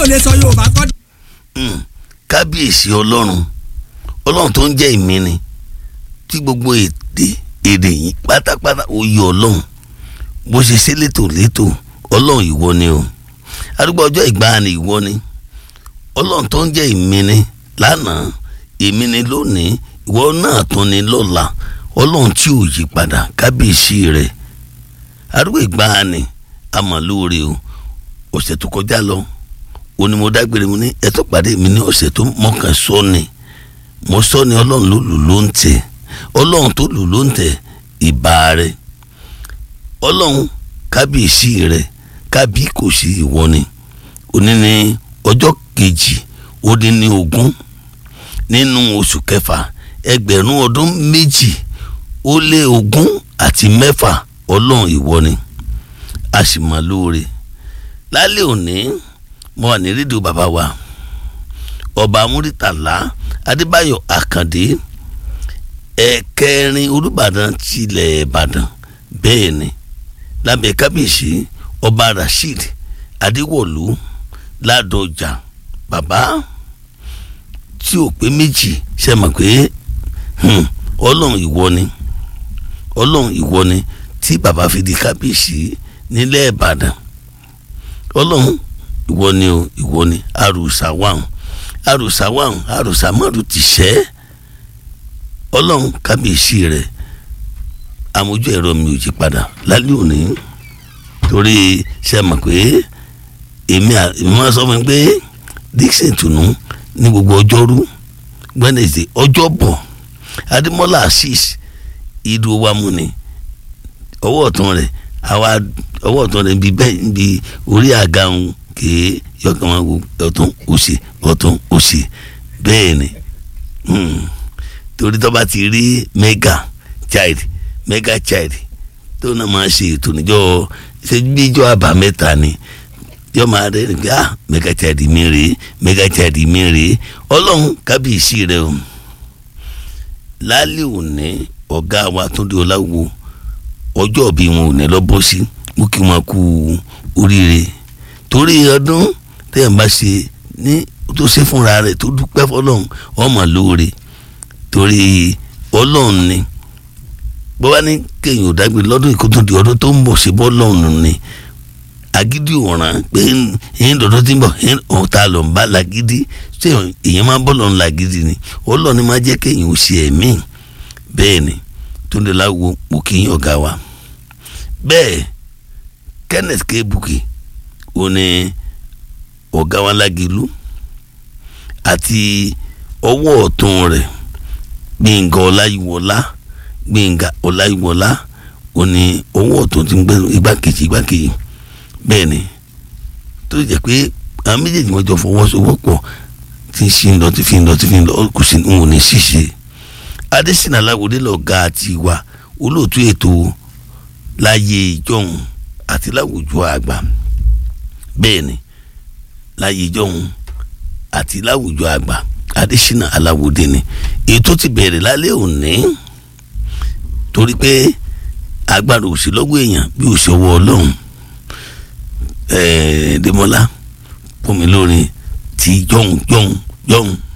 ò lè sọ yorùbá kọ́. kábíyèsí ọlọ́run ọlọ́run tó ń jẹ́ ìmí ni tí gbogbo èdè èdè yìí pátápátá ó yọ ọlọ́run bó ṣe ṣe létò létò ọlọ́run ìwọ ni o arúgbó ọjọ́ ìgbàanì ìwọ ni ọlọ́run tó ń jẹ́ ìmí ni lánàá èmi ni lónìí ìwọ náà tún ni lọ́la ọlọ́run tí ò yí padà kábíyèsí rẹ̀ arúgbó ìgbàanì amọ̀lóore o ọ̀sẹ̀ tó kọjá lọ ó ní mo dágbére mo ní ẹ tó pàdé mi ní ọ̀sẹ̀ tó mọ̀kàn sọ ni mo sọ ni ọlọ́run ló lù ló ń tẹ̀ ọlọ́run tó lù ló ń tẹ̀ ìbà rẹ̀ ọlọ́run kábíyèsí rẹ̀ kábí kò sí ìwọ ni òní ní ọjọ́ kejì ó dín ní ogún nínú oṣù kẹfà ẹgbẹ̀rún ọdún méjì ó lé ogún àti mẹ́fà ọlọ́run ìwọ ni a sì mọ̀ lóore lálẹ́ òní mo wà ní rédíò bàbá wa ọba múrítàlá adébáyọ̀ àkàndé ẹ̀kẹrin olùbàdàn tilẹ̀ ìbàdàn bẹ́ẹ̀ ni lábẹ́ kábíyèsí ọba rasheed adéwọ̀lú ládọjà bàbá tí ò pé méjì ṣe mọ̀ pé ọlọ́run ìwọ ni ọlọ́run ìwọ ni tí bàbá fi di kábíyèsí nílẹ̀ ìbàdàn ọlọ́run ìwọ ni o ìwọ ni àrùsà wàhùn àrùsà wàhùn àrùsà mọ́rù ti ṣẹ́ ọlọ́run kábíyèsí rẹ̀ àmójú ẹ̀rọ mi ò jí padà lálẹ́ òní torí ṣe mọ̀ pé èmi èmi máa sọ fún mi pé dixon tùnú ní gbogbo ọjọ́rú wednesday ọjọ́bọ̀ adémọ́lá assis ìdúró wa mú ni ọwọ́ ọ̀tún rẹ̀ àwa ọwọ́ ọ̀tún rẹ̀ ń bi bẹ́ẹ̀ ń bi orí àga ń kéé yọkàn máa wo ọ̀tún òsì ọ̀tún òsì bẹ́ẹ̀ ni torí tó bá ti rí mega child mega child tó náà máa ṣe ètò níjọ́ ṣe bíjọ́ àbámẹ́ta ni yọ máa rẹ ní pé ah mega child mi rèé mega child mi rèé ọlọ́run kábíyèsí rẹ o lálẹ́ òní ọ̀gá wa Túndé Ọláwó ọjọ́ bí wọn ò ní lọ bọ́ sí mú kí wọn kú oríire torí ọdún tẹ́yàn bá ṣe ní tó ṣe fúnra rẹ̀ tó dúpẹ́ fọlọ́run ọmọ lóore torí ọlọ́run ni bọ́wá ní kéèyàn ò dágbére lọ́dún ìkótó di ọdún tó ń bọ̀ ṣe bọ́ lọ́run ni agídí ọ̀ràn pé ẹ̀yìn dọ̀dọ̀ tí ń bọ̀ ọ̀hún ta ló ń bá lagídí ṣé èèyàn máa bọ́ lọ́run lagídí ni ọlọ́run ni máa jẹ́ kéèyàn ò ṣe ẹ̀mí bẹ́ẹ̀ ni Túndé Láwo mo kì í ọ̀gá wa bẹ́ẹ̀ Kenneth K Bukky ó ní ọ̀gá wa lágìlú àti ọwọ́ ọ̀tún rẹ̀ Gbẹ̀ngà Ọláyíwọlá Gbẹ̀ngà Ọláyíwọlá ó ní ọwọ́ ọ̀tún ti ń gbé igbákejì igbákejì bẹ́ẹ̀ ni tó jẹ́ pé àwọn méjèèjì wọn jọ fọwọ́sowọ́pọ̀ tí ń ṣe ń lọ tí fi ń lọ tí fi ń lọ kò sí ń wò ní ṣíṣe Adésínà Aláwọdé lọ̀gá àti ìwà olóòtú ètò láyé ìjọhún àti láwùjọ àgbà bẹ́ẹ̀ ni láyé ìjọhún àti láwùjọ àgbà Adésínà Aláwọdé ni ètò ti bẹ̀rẹ̀ lálẹ́ òní torí pé agbára òsì lọ́wọ́ èèyàn bí òsì ọwọ́ ọlọ́run ẹ̀ẹ́dẹ́mọ́lá fún mi lórí ti jọ̀hún jọ̀hún jọ̀hún.